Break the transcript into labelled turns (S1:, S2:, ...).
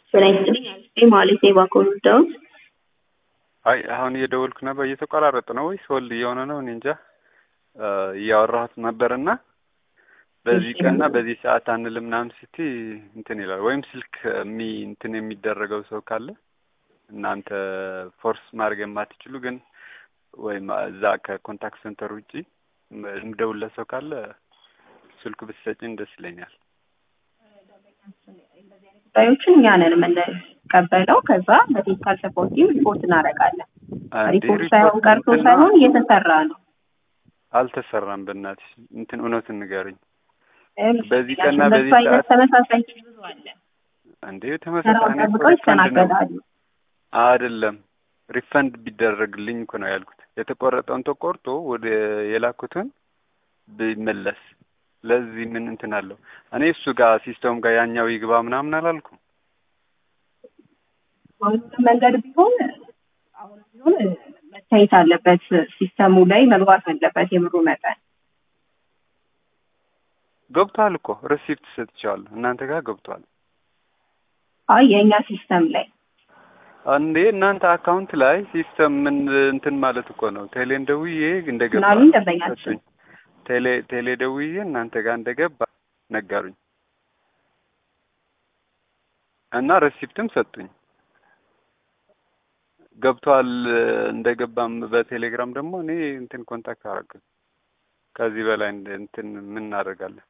S1: ጤና ይስጥልኝ አልፌ ማለት የባኮ ዳውት
S2: አይ አሁን እየደወልኩ ነበር። እየተቆራረጠ ነው ወይስ ሆልድ እየሆነ ነው? እኔ እንጃ። እያወራሁት ነበርና በዚህ ቀንና በዚህ ሰዓት አንልም ምናምን ስቲ እንትን ይላል። ወይም ስልክ የሚ እንትን የሚደረገው ሰው ካለ እናንተ ፎርስ ማድረግ የማትችሉ ግን ወይም እዛ ከኮንታክት ሴንተር ውጪ የምደውልለት ሰው ካለ ስልኩ ብትሰጪን ደስ ይለኛል።
S1: ጉዳዮችን እኛ ነን የምንቀበለው። ከዛ በቴክኒካል ሰፖርት ቲም ሪፖርት እናደርጋለን። ሪፖርት ሳይሆን ቀርቶ ሳይሆን እየተሰራ ነው።
S2: አልተሰራም። በእናትሽ እንትን እውነቱን ንገሩኝ። በዚህ ቀንና በዚህ
S1: በሱ አይነት
S2: ሰዓት
S1: ተመሳሳይ ኬዝ ብዙ አለ።
S2: እንዴ
S1: ተራውን
S2: ተመሳሳይ እኔ እኮ
S1: ጠብቀው
S2: ሪፈንድ ነው
S1: ይስተናገዳሉ።
S2: አይደለም ሪፈንድ ቢደረግልኝ እኮ ነው ያልኩት። የተቆረጠውን ተቆርጦ ወደ የላኩትን ቢመለስ ለዚህ ምን እንትን አለው? እኔ እሱ ጋር ሲስተም ጋር ያኛው ይግባ ምናምን አላልኩም።
S1: በሁሉም መንገድ ቢሆን አሁን ቢሆን መታየት አለበት። ሲስተሙ ላይ መግባት አለበት የብሩ መጠን።
S2: ገብቷል እኮ ሪሲፕት ሰጥቼዋለሁ። እናንተ ጋር ገብቷል
S1: አይ የእኛ ሲስተም ላይ
S2: እንዴ እናንተ አካውንት ላይ ሲስተም ምን እንትን ማለት እኮ ነው። ቴሌን ደውዬ እንደገባ
S1: ምናምን ደንበኛችን
S2: ሰጡኝ። ቴሌ ቴሌ ደውዬ እናንተ ጋር እንደገባ ነገሩኝ እና ሬሲፕትም ሰጡኝ። ገብቷል እንደገባም በቴሌግራም ደግሞ እኔ እንትን ኮንታክት አደረግን። ከዚህ በላይ እንደ- እንትን ምን እናደርጋለን?